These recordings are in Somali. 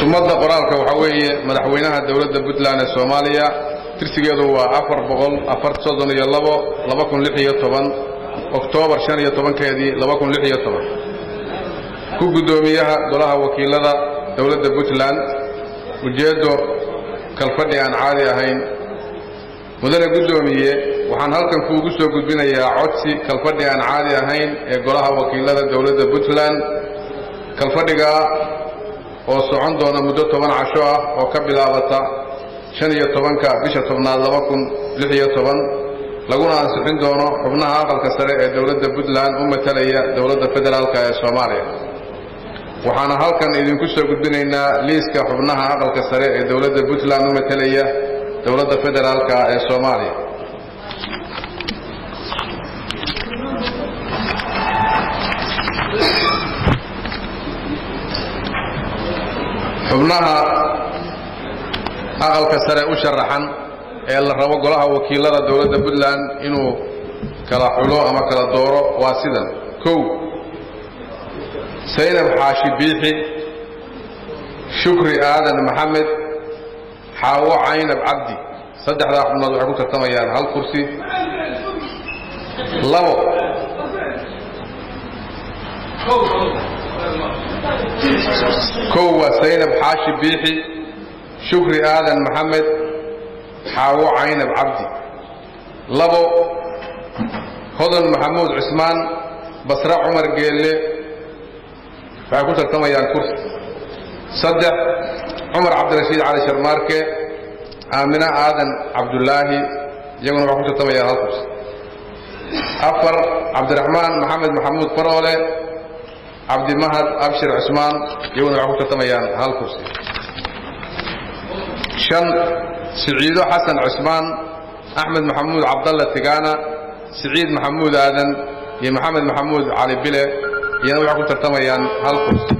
sumadda qoraalka waxaa weeye madaxweynaha dowladda puntland ee soomaaliya tirsigeedu waa afar boqol afar soddon iyo labo laba kun lix iyo toban oktoobar shan iyo tobankeedii laba kun lix iyo toban ku guddoomiyaha golaha wakiilada dowladda puntland ujeeddo kalfadhi aan caadi ahayn mudane guddoomiye waxaan halkan kuugu soo gudbinayaa codsi kalfadhi aan caadi ahayn ee golaha wakiilada dowladda puntland kalfadhigaa oo socon doona muddo toban casho ah oo ka bilaabata shan iyo tobanka bisha tobnaad laba kun lix iyo toban laguna ansixin doono xubnaha aqalka sare ee dowladda puntland u matalaya dowladda federaalk ee soomaaliya waxaana halkan idinku soo gudbinaynaa liiska xubnaha aqalka sare ee dowladda puntland u matalaya dowladda federaalk ee soomaaliya xubnaha aqalka sare u sharaxan ee la rabo golaha wakiilada dowladda puntland inuu kala xulo ama kala dooro waa sidan kow saynab xaashi biixi shukri aadan maxamed xaawo caynab cabdi saddexdaa xubnood waxay ku tartamayaan hal kursi labo kow waa saynab xaashi biixi shukri aadan maxamed xaawo caynab cabdi labo hodan maxamuud cismaan basre cumar geelle waxay ku tartamayaan kursi saddex cumar cabdirashiid cali sharmaarke aamina aadan cabdulaahi iyaguna waxay ku tartamayaan hal kursi afar cabdiraxmaan maxamed maxamuud faroole cabdimahad abshir cusmaan iyaguna waxay ku tartamayaan hal kursi shan siciido xasan cusmaan axmed maxamuud cabdalla tigaana siciid maxamuud aadan iyo maxamed maxamuud cali bile iyana waxay ku tartamayaan hal kursi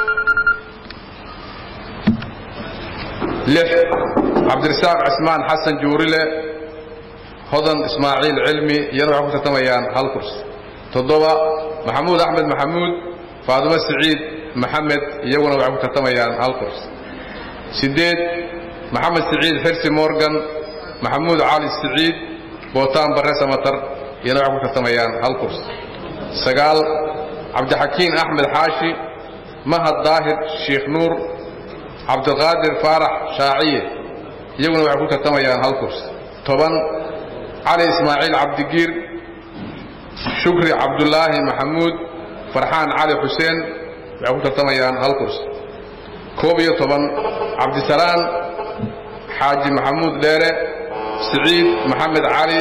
lix cabdirasaaq cismaan xasan juurile hodan ismaaciil cilmi iyana waxay ku tartamayaan hal kursi toddoba maxamuud axmed maxamuud faadimo siciid maxamed iyaguna waxay ku tartamayaan hal kursi siddeed maxamed siciid xirsi morgan maxamuud cali siciid bootaan barre samatar iyana waxay ku tartamayaan hal kursi sagaal cabdixakiin axmed xaashi mahad daahir sheikh nuur cabdiqaadir faarax shaaciye iyaguna waxay ku tartamayaan hal kursi toban cali ismaaciil cabdigiir shukri cabdulaahi maxamuud farxaan cali xuseen waxay ku tartamayaan hal kursi koob iyo toban cabdisalaan xaaji maxamuud dheere siciid maxamed cali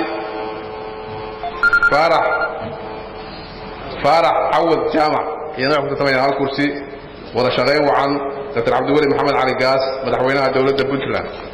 faarax faarax cawad jaamac iyana waxay ku tartamayaan hal kursi wada shaqayn wacan dr cabdiweli maxamed cali gaas madaxweynaha dowladda puntland